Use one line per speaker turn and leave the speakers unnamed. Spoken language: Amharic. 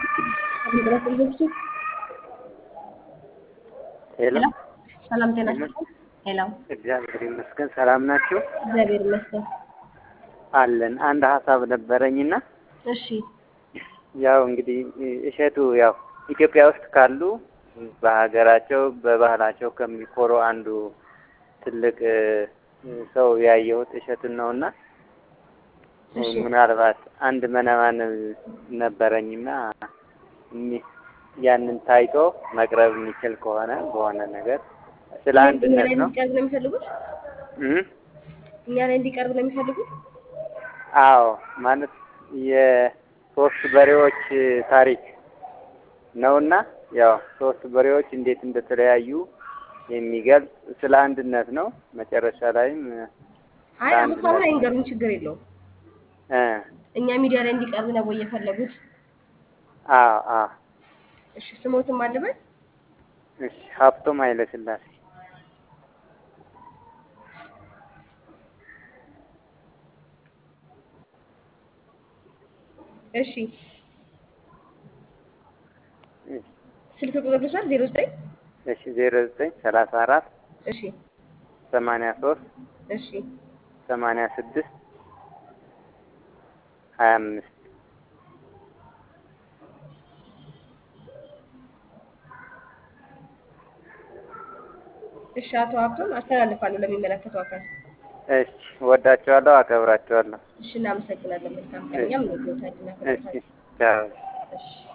ሄሎ
ሰላም ጤና ይስጥልኝ። ሄሎ
እግዚአብሔር ይመስገን። ሰላም ናችሁ?
እግዚአብሔር ይመስገን።
አለን። አንድ ሀሳብ ነበረኝና
እሺ
ያው እንግዲህ እሸቱ ያው ኢትዮጵያ ውስጥ ካሉ በሀገራቸው በባህላቸው ከሚኮሩ አንዱ ትልቅ ሰው ያየሁት እሸቱን ነውና
እሺ
ምናልባት አንድ መነማን ነበረኝና እሚ- ያንን ታይቶ መቅረብ የሚችል ከሆነ በሆነ ነገር ስለ
እኛ
አንድነት
ላይ
ነው
እንዲቀርብ ነው የሚፈልጉት?
እ
እኛ ላይ እንዲቀርብ ነው የሚፈልጉት?
አዎ ማለት የሶስት በሬዎች ታሪክ ነውና ያው ሶስት በሬዎች እንዴት እንደተለያዩ የሚገልጽ ስለ አንድነት ነው። መጨረሻ ላይም
አይ ሀሳቡን አይንገሩን፣ ችግር የለውም።
እ
እኛ ሚዲያ ላይ እንዲቀርብ ነው ወይ የፈለጉት?
አዎ አዎ
እሺ ስሞትም አለበት?
እሺ ሀብቶም ኃይለ ሥላሴ
እሺ
እሺ
ስልክ ቁጥር ልውሰድ? ዜሮ ዘጠኝ
እሺ ዜሮ ዘጠኝ ሰላሳ አራት
እሺ
ሰማንያ ሶስት
እሺ
ሰማንያ ስድስት ሀያ አምስት
እሺ አቶ ሀብቶም አስተላልፋለሁ ለሚመለከተው አካል።
እሺ ወዳቸዋለሁ፣ አከብራቸዋለሁ።
እሺ እናመሰግናለን። መልካም ቀን። እኛም እንወዳለን፣
እሺ
እናከብራለን።
ቻው።
እሺ